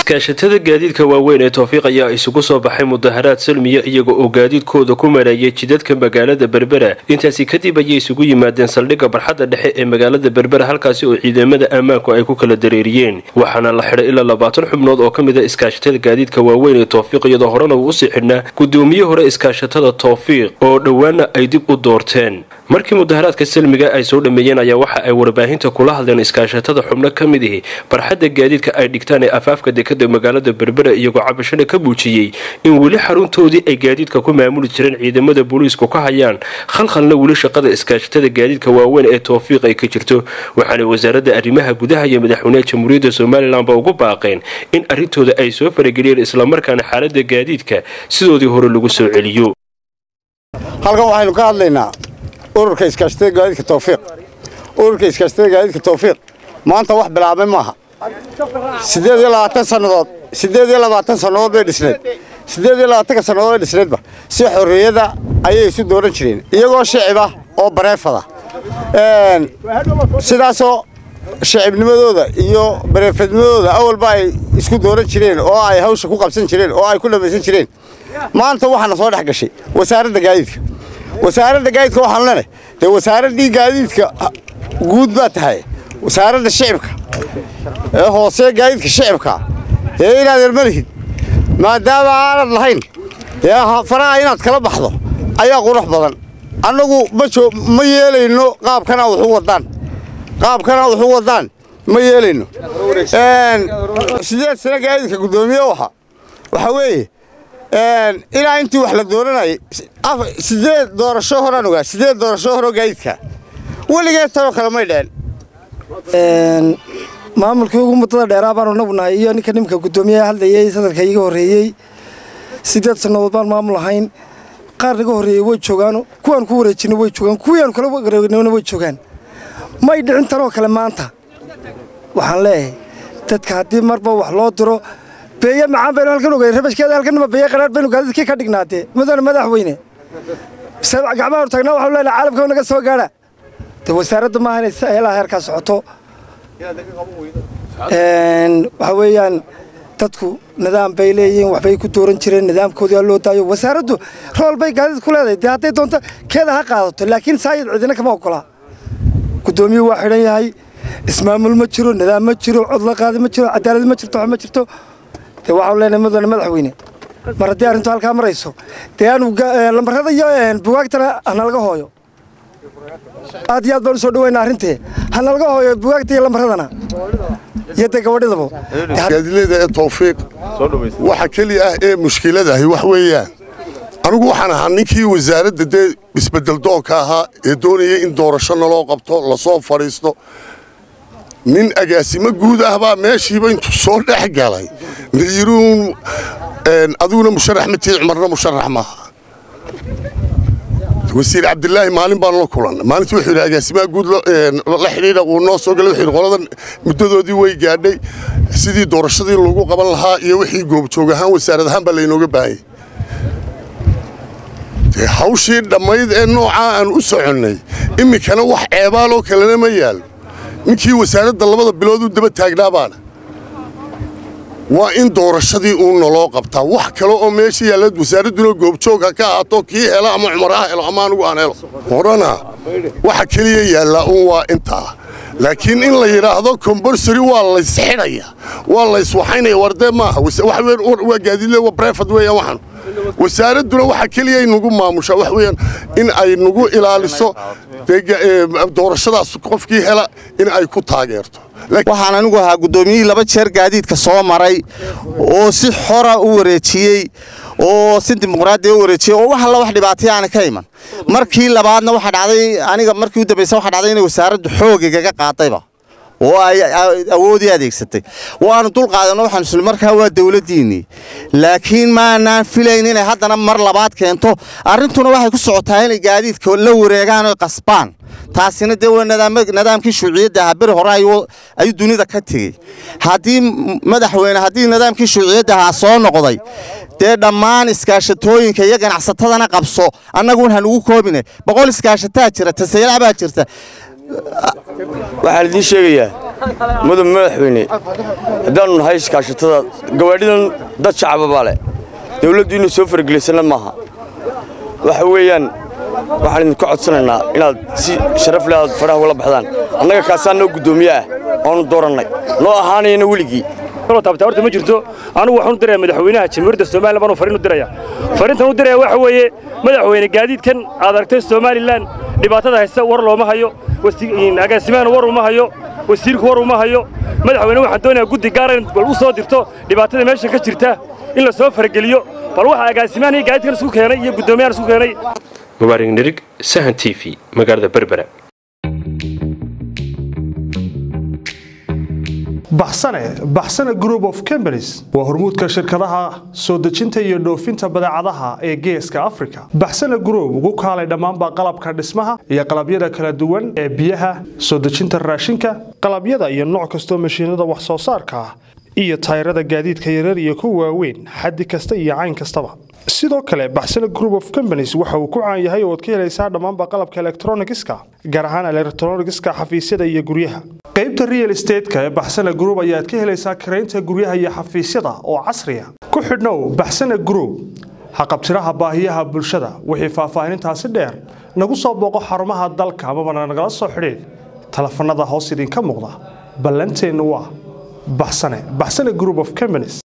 iskaashatada gaadiidka waaweyn ee towfiiq ayaa isugu soo baxay mudaharaad salmiya iyaga oo gaadiidkooda ku marayay jidadka magaalada berbera intaasi kadib ayay isugu yimaadeen saldhigga barxadda dhexe ee magaalada berbera halkaasi oo ciidamada ammaanku ay ku kala dareeriyeen waxaana la xidhay ilaa labaatan xubnood oo ka mid a iskaashatada gaadiidka waaweyn ee towfiiq iyadoo horena uu usii xidhnaa gudoomiye hore iskaashatada towfiiq oo dhowaana ay dib u doorteen markii mudaharaadka salmiga ay soo dhameeyeen ayaa waxa ay warbaahinta kula hadleen iskaashatada xubno ka mid ihi barxadda gaadiidka ay dhigtaan ee afaafka dekada magaalada berbera iyagoo cabashana ka muujiyey in weli xaruntoodii ay gaadiidka ku maamuli jireen ciidamada booliisku ka hayaan khalkhalna weli shaqada iskaashatada gaadiidka waaweyn ee towfiiq ay ka jirto waxaana wasaaradda arrimaha gudaha iyo madaxweyneha jamhuuriyadda somalilanba ugu baaqeen in arrintooda ay soo farageliyeen islamarkaana xaalada gaadiidka sidoodii hore lagu soo celiyo halkan waxaynu ka hadlaynaa ururka iskaashatada gaadiidka towfiiq ururka iskaashatada gaadiidka towfiiq maanta wax bilaabmay maaha siddeed iyo labaatan sannadood siddeed iyo labaatan sannadood bay dhisneed siddeed iyo labaatanka sannadood bay dhisneedba si xorriyada ayay isu dooran jireen iyagoo shicib ah oo bareefada sidaasoo shicibnimadooda iyo bareefadnimadooda awalba ay isku dooran jireen oo ay hawsha ku qabsan jireen oo ay ku dhamaysan jireen maanta waxaana soo dhex gashay wasaaradda gaadiidka wasaaradda gaadiidka waxaan leenahay dee wasaaraddii gaadiidka guud baa tahay wasaaradda shicibka ee hoose gaadiidka shicibka dee inaad ermalihid maadaama aanad lahayn dee faraha inaad kala baxdo ayaa qurux badan annagu ma yeelayno qaabkana wuxu wadaan qaabkana wuxu wadaan ma yeelayno sideed sano gaadiidka guddoomiye waxa waxaa weeye ilaa intii wax la dooranayay sideed doorasho horaan ogaa sideed doorasho horoo gaadiidka weligeed tanoo kale may dheen maamulkii ugu muddada dheeraa baanu nagu nahay iyo ninka nimanka guddoomiyaha hadlayay sadarka iga horreeyey siddeed sannadood baan maamul ahayn qaar naga horreeyey way joogaan kuwaan ku wareejinay way joogaan kuwiiaanu kala wareegnayna way joogaan may dhicin tanoo kale maanta waxaan leeyahay dadka haddii marba wax loo diro beeye macaan baynu halkan ogay rabashkeeda halkanima beeye qaraar baynu gaadiidkii ka dhignaatee mudane madaxweyne gacmahaanu taagnaa waxaanu leenahay caalamka naga soo gaadha dee wasaaradda maaha inay heelaha heerkaa socoto waxaa weeyaan dadku nidaam bay leeyihiin waxbay ku dooran jireen nidaamkoodii loo daayo wasaaraddu rool bay gaadiid ku leedahay dee hadday doonto keeda ha qaadato laakiin saayid cidina kama ogola guddoomiyuhu waa xidhan yahay ismaamul ma jiro nidaam ma jiro cod la qaadi ma jiro cadaalad ma jirto wax ma jirto dee waxaanu leenahay mudane madaxweyne mar haddii arrintu halkaa marayso dee aanu lambarrada iyo bugaagtana hanalaga hooyo aad iyo aad baan u soo dhaweynaa arrintee hanalaga hooyo bugaagta iyo lambarradana iyo dee gabadhidaba gaadileeda ee towfiiq waxa keliya ah ee mushkiladahi wax weeyaan anigu waxaan ahaa ninkii wasaaradda dee isbeddeldoonka ahaa ee doonayay in doorasho naloo qabto lasoo fadhiisto nin agaasimo guud ah baa meeshiiba intuu soo dhex galay nayiruun adiguna musharax ma tihi cumarna musharax maaha wasiir cabdilaahi maalin baan la kulan maalintii wuxuu yidhi agaasimaha guud la xidhiidha uu noo soo galay wuxuu yidhi qoladan muddadoodii way gaadhay sidii doorashadii lagu qaban lahaa iyo wixii goobjoog ahaan wasaarad ahaan baa laynooga baahanyay dee hawshii dhammayd ee noocaa aan u soconnay iminkana wax ceebaaloo kalena ma yaalo ninkii wasaaradda labada bilood u daba taagnaa baana waa in doorashadii uu naloo qabtaa wax kale oo meesha yaalla wasaaradduna goobjoogha ka ahaato kii helo ama cumar ha helo ama anugu aan helo horena waxa keliya yaallaa un waa intaa laakiin in la yidhaahdo komborsary waa laysxidhaya waa layswaxaynaya wardee maaha waa gaadiidle waa brefad weeyaan waxan wasaaradduna waxa keliya nagu maamushaa wax weeyaan in ay nagu ilaaliso doorashadaas qofkii hela in ay ku taageerto waxaan anigu ahaa guddoomiyihii laba jeer gaadiidka soo maray oo si xora u wareejiyey oo si dimuqraadiya u wareejiyey oo wax alla wax dhibaatay aana ka iman markii labaadna waxaa dhacday aniga markii u dambaysa waxaa dhacday inay wasaaraddu xoogigaga qaadayba oo ay awoodii adeegsatay waanu dul qaadanno waxaan isli markaa waa dawladdiinnii laakiin maanaan filayn inay haddana mar labaad keento arrintuna waxay ku socotaa inay gaadiidka la wareegaan oy qasbaan taasina dee waa nidaamkii shuuciyadda ahaa beri hore ayuu dunida ka tegey haddii madaxweyne haddii nidaamkii shuuciyadda ahaa soo noqday dee dhammaan iskaashatooyinka iyo ganacsatadana qabso annagun hanugu koobine boqol iskaashataa jira tasaylac baa jirta waxaan idiin sheegayaa mudub madaxweyne haddaannu nahay iskaashatada gawaadhidan dad shacaba baa leh dawladdu inay soo fargelisana maaha waxa weeyaan waxaan idinku codsanaynaa inaad si sharaf leh aad faraha ugala baxdaan annaga kaasaa noo guddoomiye ah oonu doorannay noo ahaanayana weligii taabta horta ma jirto anugu waxaan u diraya madaxweynaha jamhuuriyadda somalilan baanu fariin u diraya fariintan u diraya waxa weeye madaxweyne gaadiidkan aad aragtay somalilan dhibaatada haysta war looma hayo agaasimahana war uma hayo wasiirku war uma hayo madaxweyne waxaan doonayaa guddi gaara in bal u soo dirto dhibaatada meeshan ka jirta in la soo farageliyo bal waxa agaasimahan iyo gaadiidkan isku keenay iyo guddoomiyahan isku keenay mubaarig nirig sahan t v magaalada berbera baxsane baxsane group of companies waa hormuudka shirkadaha soo dejinta iyo dhoofinta badeecadaha ee geeska africa baxsane group ugu kaalay dhammaanba qalabka dhismaha iyo qalabyada kala duwan ee biyaha soo dejinta raashinka qalabyada iyo nooc kastoo mashiinada wax soo saarka ah iyo tayrada gaadiidka yarar iyo kuwa waaweyn xaddi kasta iyo cayn kastaba sidoo kale baxsane group of companies waxa uu ku caan yahay oo ad ka helaysaa dhammaanba qalabka elektronigiska gaar ahaan elektronigiska xafiisyada iyo guryaha qaybta real estateska ee baxsane group ayaad ka helaysaa karaynta guryaha iyo xafiisyada oo casriya ku xidhnow baxsane group haqabtiraha baahiyaha bulshada wixii faahfaahinintaasi dheer nagu soo booqo xarumaha dalka amabana nagala soo xidhiid telefanada hoos idinka muuqda ballanteennu waa baxsane baxsane group of companies